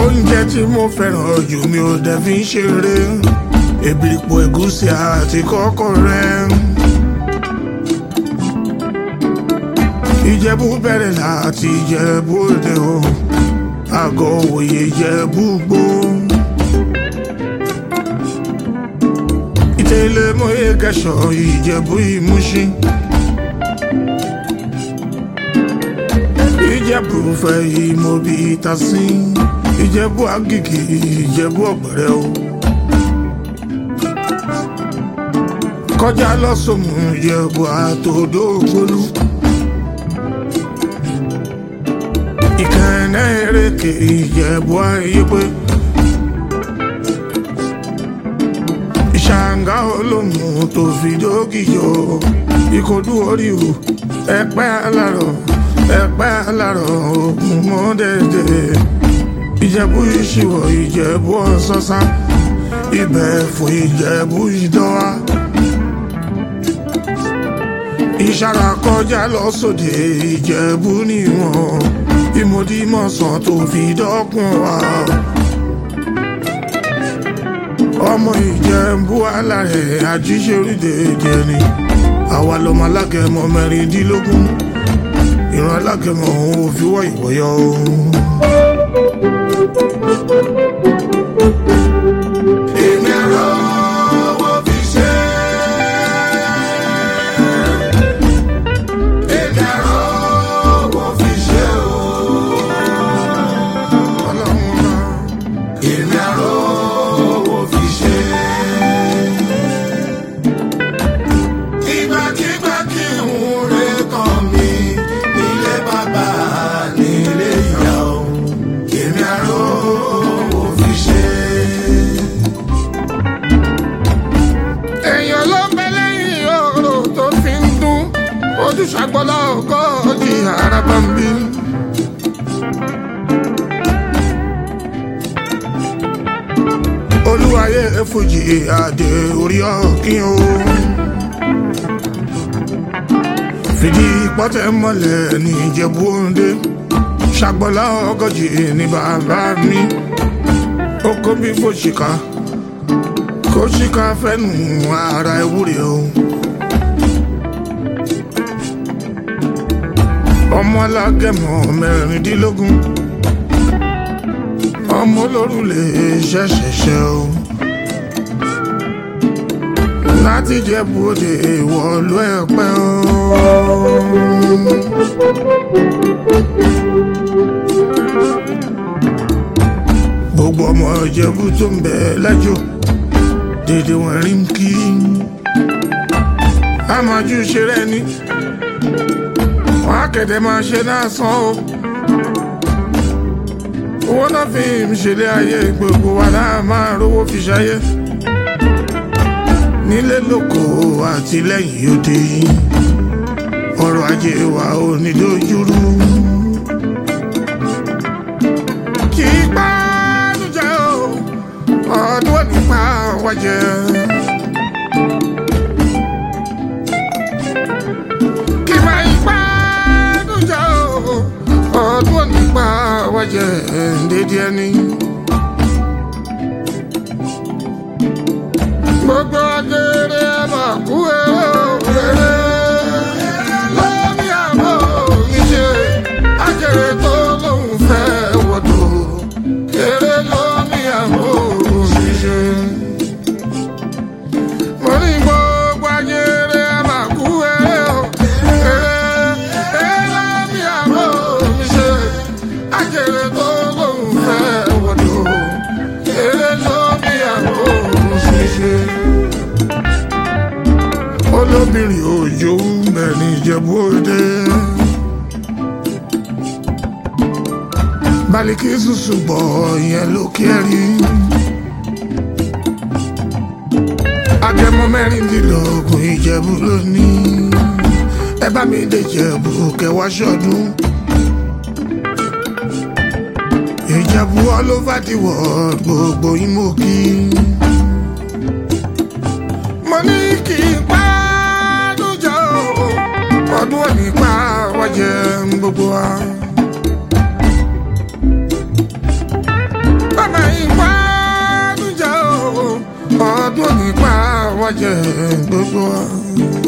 oúnjẹ tí mo fẹ́ràn jù mi ò dẹ̀ fi ń ṣeré èbìrìpò ẹ̀gúsí àti kọ́kọ́ rẹ̀. ìjẹ̀bú bẹ̀rẹ̀ láti ìjẹ̀bú òde o àgọ́ òye ìjẹ̀bú gbó. ìtẹ̀lẹ̀ mọ́yé kẹsàn ìjẹ̀bú ìmúṣin. ìjẹ̀bú fẹ́ ìmọ̀bí ìtasí ìjẹ̀bú àgìgì ìjẹ̀bú ọ̀gbẹ̀rẹ̀ o. kọjá lọ́sọ̀mù ìjẹ̀bú àtòdó gbólú. ìkànnì èrèké ìjẹ̀bú ayépé. ìṣàǹgá olómù tó fi dókìjọ ìkọdú oríwò ẹ̀pẹ́ alárọ̀ ẹ̀pẹ́ alárọ̀ ògùn mọ́dẹ̀dẹ̀ ìjẹ̀bú ìṣìwọ̀ ìjẹ̀bú ọ̀sọ́sá ibẹ̀ fún ìjẹ̀bú ìdánwà ìṣàrà kọjá lọ́sọ̀dẹ̀ ìjẹ̀bú níwọ̀n ìmọ̀dímọ̀sán tó fi dọ́kun wa ọmọ ìjẹ̀bú alárẹ̀ àjíṣe orílẹ̀-èdè ni àwa lọmọ alágẹmọ mẹ́rìndínlógún ìran alágẹmọ òun ò fi wọ́ ìwọ́yọ́ o. èmi àrò owó fi ṣe. èmi àrò owó fi ṣe o. ọlọ́run náà. èmi àrò owó fi ṣe. ìgbàkigbà kí n rè kàn mí nílé bàbá nílé ìyá o. èmi àrò owó fi ṣe. èèyàn ló ń bẹ lẹ́yìn òrò tó fi ń dún ojúṣàgbọ́lá ọgọ́jì araba ń bí. olúwayé fújì àdé orí ọ̀kín o. fìdí pọ́tẹ́ mọ́lẹ̀ ní ìjẹ̀bú òǹdè ṣàgbọ́lá ọgọ́jì ní bàbá mi. ó kó bí fòṣìkà kó ṣìkà fẹ́nu ara ewúrẹ́ o. ọmọ alágẹmọ mẹ́rìndínlógún ọmọ olórùlé ṣẹṣẹṣẹ o láti jẹ bóde ìwọlú ẹpẹ o. gbogbo ọmọ ìjẹ̀bú tó ń bẹ lẹ́jọ́ dédé wọn rí ń kí àmọ́jú ṣeré ni wọn á kẹ̀dẹ̀ máa ṣe náà sàn o owó náà fi ń ṣẹlẹ̀ ayé gbogbo wa náà máa rówó fi ṣayé nílé lóko àti lẹ́yìn òde ọrọ̀ ajé wa ò ní dojúrú. kì í pàánùjẹ́ o ọdún ò ní pa wájẹ́. kì í máa ń pàánùjẹ́ o ọdún ò ní pa wájẹ́ dédé ẹni. gbogbo agere máa kú èrè lórí àmọ́ ìṣe agere tó lóun fẹ́ wọ́dọ̀ èrè lórí àmọ́ ìṣe. mo ní gbogbo agere máa kú èrè lórí àmọ́ ìṣe agere tó lóun fẹ́ wọ́dọ̀ èrè lórí àmọ́ ìṣe olóbìnrin òjò mẹ́rin ìjẹ̀bú òde. baliki susu gbọ́ ìyẹn ló kẹ́rì. agẹmọ mẹ́rìndínlógún ìjẹ̀bú lónìí. ẹ bá mi dé ìjẹ̀bú kẹwàá ṣọdún. ìjẹ̀bú all over the world gbogbo yín mo kí. mo ní kí n pa ọdún òní pa wájẹ gbogbo wa. wá jẹ gbogbo wa.